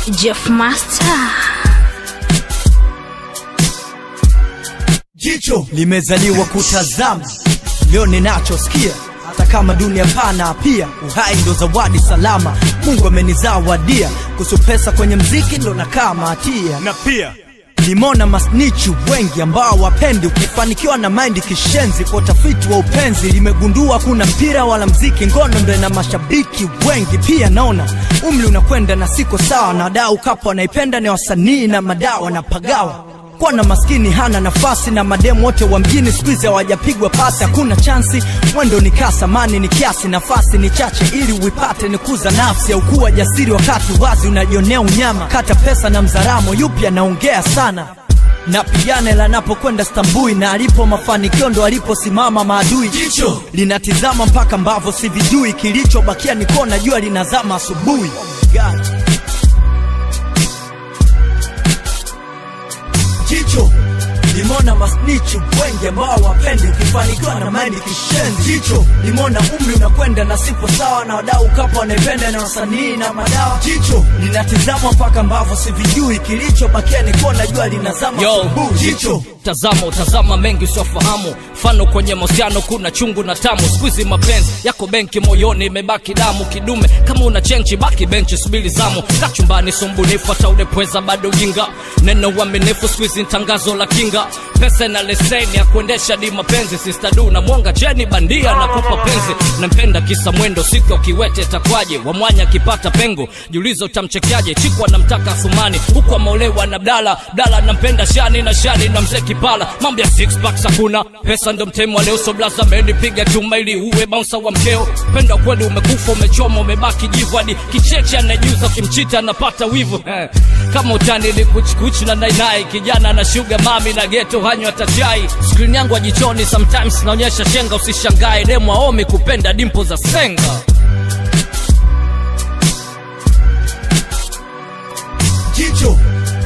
Jeff Master. Jicho limezaliwa kutazama, leo ninachosikia, hata kama dunia pana, pia uhai ndo zawadi salama. Mungu amenizawadia, kuhusu pesa kwenye mziki ndo nakaa mahatia na pia limona masnichi wengi ambao wapendi ukifanikiwa na maindi kishenzi kwa utafiti wa upenzi limegundua kuna mpira wala mziki ngono ndo na mashabiki wengi pia naona umri unakwenda na siko sawa na wadau kapo wanaipenda ni wasanii na madawa na pagawa kwa na maskini hana nafasi na mademu wote wa mjini skuizi hawajapigwa pasi hakuna chansi mwendo ni kasa mani ni kiasi nafasi ni chache ili uipate ni kuza nafsi au kuwa jasiri wakati wazi unajionea unyama kata pesa na mzaramo yupi anaongea sana napigana ila napokwenda stambui na alipo mafanikio ndo aliposimama maadui jicho linatizama mpaka mbavo sivijui kilichobakia ni kona jua linazama asubuhi God. jicho limona masnichi wengi ambao wapendi ukifanikiwa na maindi kishenzi jicho limona umri unakwenda na sipo sawa na wadau kapo wanaipenda na wasanii na madawa jicho linatizama mpaka ambavyo sivijui kilichobakia ni kuona jua linazama Yo, asubuhi jicho tazama utazama mengi usiofahamu mfano kwenye mahusiano kuna chungu na tamu skuizi mapenzi yako benki moyoni imebaki damu kidume kama una chenchi baki benchi subili zamu kachumbani sumbunifu hata ulepweza bado ujinga neno uaminifu skuizi tangazo la kinga pesa na leseni ya kuendesha di mapenzi sistadu na mwanga jeni bandia na kupa penzi nampenda kisa mwendo siku ya kiwete takwaje wamwanya akipata pengo jiulizo utamchekeaje chikwa namtaka thumani huku ameolewa na bdala bdala nampenda shani na shani na mzee kipala mambo ya six packs hakuna pesa ndo mtemo wa leo so blaza piga chuma ili uwe bouncer wa mkeo penda kweli umekufa umechoma umebaki jivu hadi kicheche anajuza ukimchita anapata wivu eh. kama utani ni kuchikuchi na nainai kijana na shuga mami na geto hanywa tachai skrin yangu ya jichoni sometimes naonyesha shenga usishangae demu aomi kupenda dimpo za senga jicho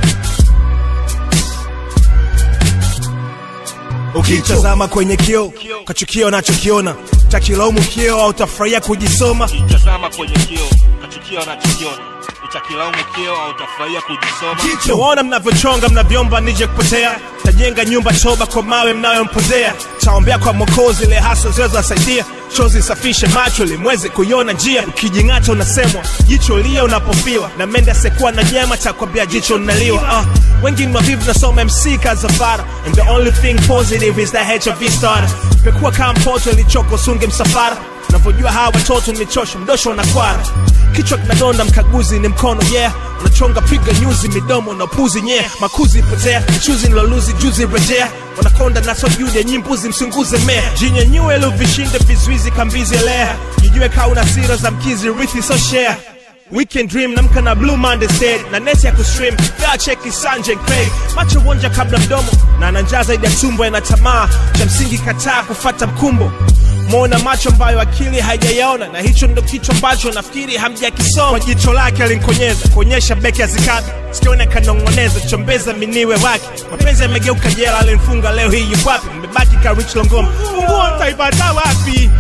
ukitazama kwenye kio kachukia unachokiona takilaumu kio au utafurahia kujisoma tazama kwenye kio kachukia unachokiona utakilaumu kio au utafurahia kujisoma jicho waona mnavyochonga mnavyomba nije kupotea tajenga nyumba toba kwa mawe mnayompozea taombea kwa mokozi ile haso zinazowasaidia chozi safishe macho limweze kuiona njia ukijing'ata unasemwa jicho lia unapofiwa na mende asekuwa na nyama takwambia jicho linaliwa uh, wengi ni mavivu nasoma mc kazafara and the only thing positive is that hiv starter pekuwa kama mpoto ilichoko sunge msafara unavyojua hawa watoto nichosha mdosho na kwara kichwa kinadonda mkaguzi ni mkono yeah unachonga piga nyuzi midomo na upuzi nye yeah. makuzi potea chuzi niloluzi juzi rejea wanakonda naso jude nyimbuzi msunguze mea jinyenyue luvishinde vizuizi kambizi elea jijue kaa una sira za mkizi rithi so share Weekend dream namka na blue monday stead na neti ya kustream fea cheki sanje craig macho wonja kabla mdomo na ananjaa zaidi ya tumbo yana tamaa cha msingi kataa kufata mkumbo mwona macho ambayo akili haijayaona na hicho ndo kichwa ambacho nafikiri hamjakisoma kwa jicho lake alinkonyeza kuonyesha beki azikabi sikiona kanong'oneza chombeza miniwe wake mapenzi yamegeuka jela alimfunga leo hii yukwapi mmebaki ka rich longoma funguo ntaipata wapi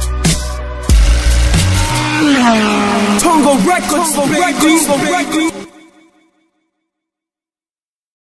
Tongo Records, Tongo Records, Tongo Records.